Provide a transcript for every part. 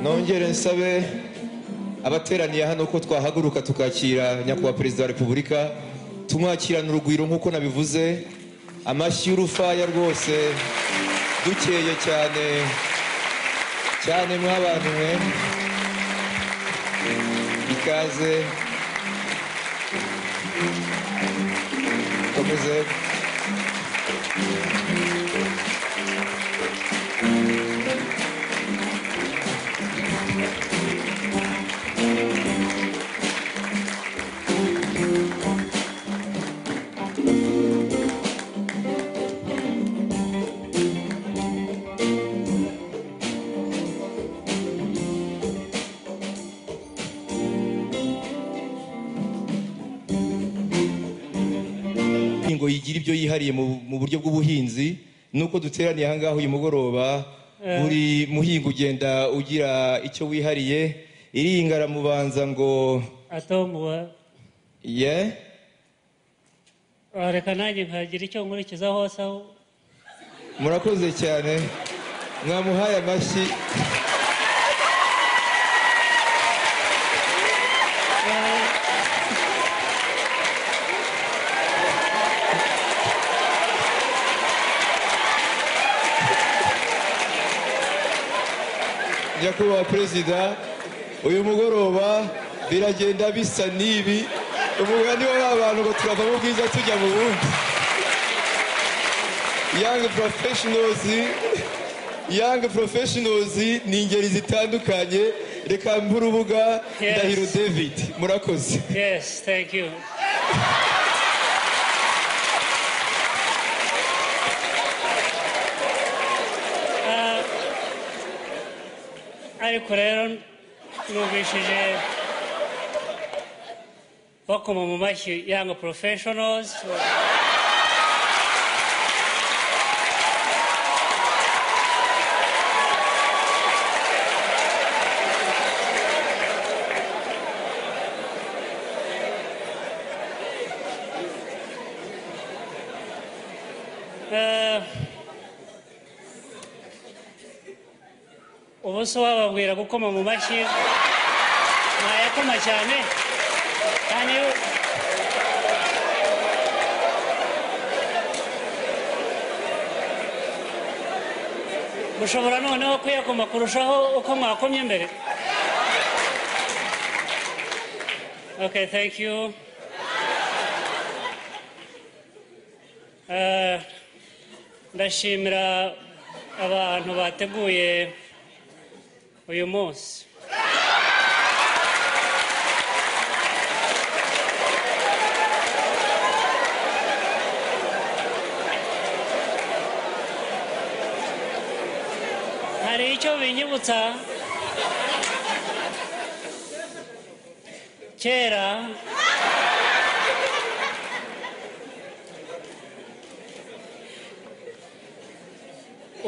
nongere nsabe abateraniye hano ko twahaguruka tukakira nyakubahwa perezida wa repubulika tumwakirana urugwiro nk'uko nabivuze amashyi y'urufaya rwose dukeye cyane cyane mw'abantu mwe ikaze komeze ingo yigira ibyo yihariye mu mu buryo bw'ubuhinzi nuko duteraniye aha ngaha uyu mugoroba buri muhinga ugenda ugira icyo wihariye iringa aramubanza ngo atombowe ye reka nanjye nkagira icyo nkurikiza hose aho murakoze cyane mwamuhaye amashyi nyakubahwa perezida uyu mugoroba biragenda bisa n'ibi umugani wa ba bantu ngo turava mu bwiza tujya mu bundi yangi porofeshinozi yangi porofeshinozi ni ingeri zitandukanye reka mbe urubuga Yes. ndahiro david murakoze yesi thank you Ah, ariko rero numvishije bakoma mu mashyi yanga porofeshonozi Eh, ubu se wababwira gukoma mu mashyi mwayakoma cyane kandi iyo- mushobora noneho kuyakoma kurushaho uko mwakomye mbere okay thank you Eh, ndashimira abantu bateguye uyu munsi hari icyo binyibutsa kera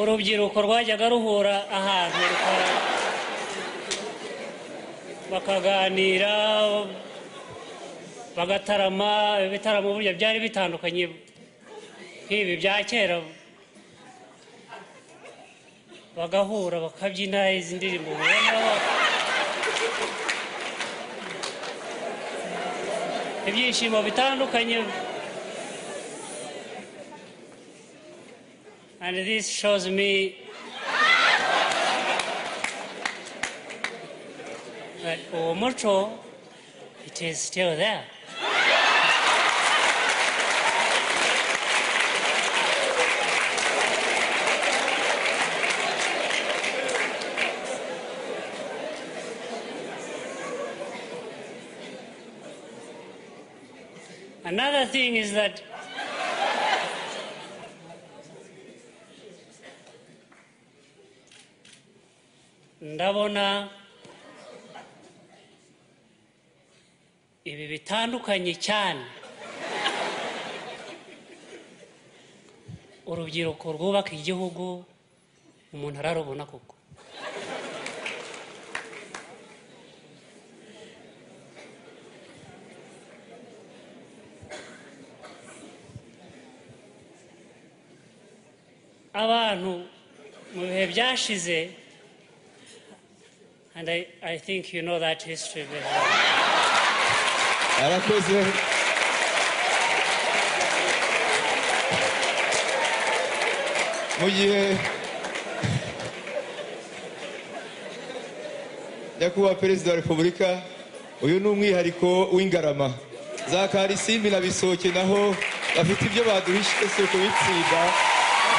urubyiruko rwajyaga ruhura ahantu rukora- bakaganira bagatarama ibitaramo burya byari bitandukanye nk'ibi bya kera bagahura bakabyina izi ndirimbo mubona ba- ibyishimo bitandukanye and this shows me that uwo muco it is still there Another thing is that ndabona ibi bitandukanye cyane urubyiruko rwubaka igihugu umuntu ararubona koko abantu mu bihe byashize and I, I think you know that history very well. arakoze mu gihe nyakubahwa perezida wa repubulika uyu ni umwihariko w'ingarama za karisimbi na bisoke naho bafite ibyo baduhishe si ukubitsinda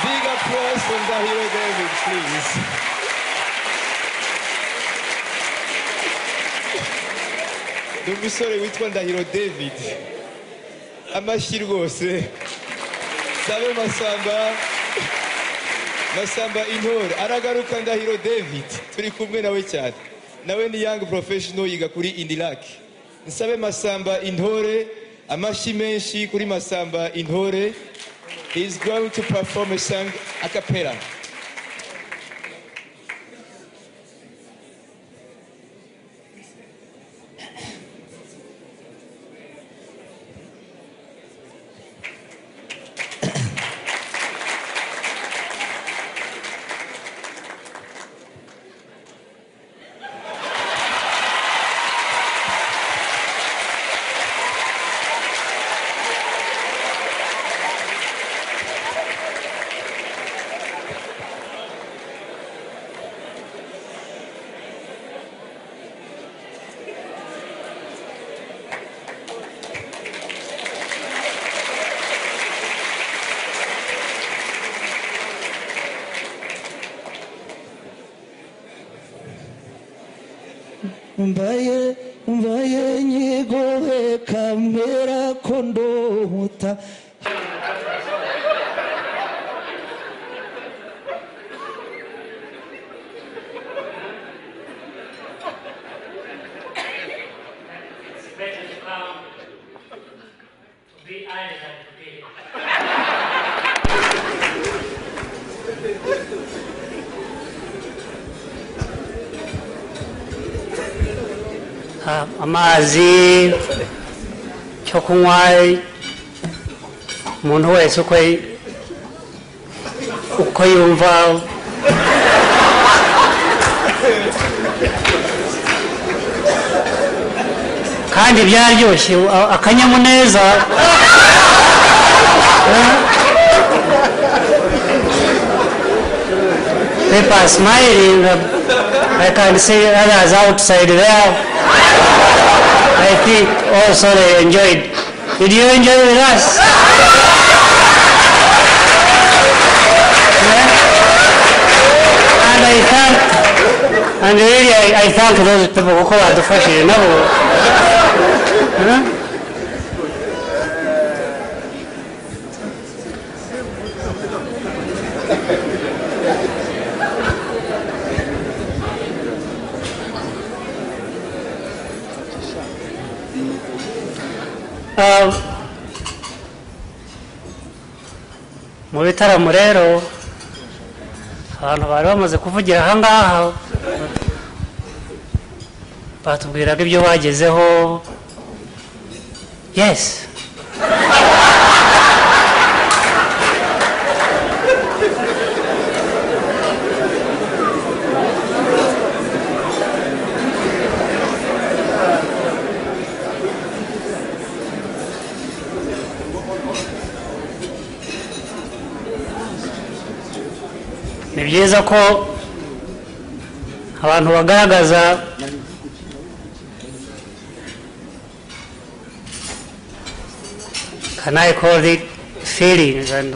biga puresi ndahiro david purizi ni umusore witwa ndahiro david amashyi rwose sabe masamba masamba intore aragaruka ndahiro david turi kumwe nawe cyane nawe ni young professional yiga kuri indilac nsabe masamba intore amashyi menshi kuri masamba intore he is going to perform a song a cappella mbaye mbaye nyigowe kamera ko ndohuta It's better to come to be idle than to be. amazi cyo kunywa umuntu wese uko uko yumva kandi byaryoshye a- akanyamuneza people are smiling I can see others outside there I think also they enjoyed did you enjoy with us Yeah? and I thank and really I, I thank those people who badufashije nabo Ah, mu bitaramo rero abantu bari bamaze kuvugira ahangaha batubwiraga ibyo bagezeho yes ni byiza ko abantu bagaragaza can I call it feelings and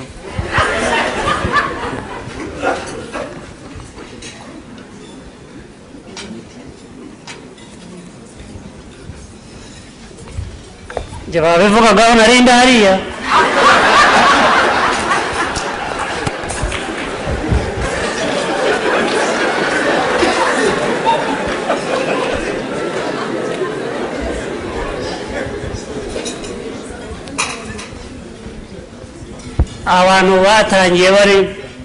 Jya babivugagaho nari ndahariya abantu batangiye bari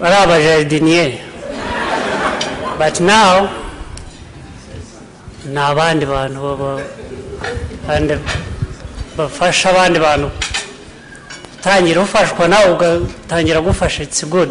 ari abajaridiniye but now ni abandi bantu baba- kandi bafasha abandi bantu utangira ufashwa nawe ugatangira gufasha it's good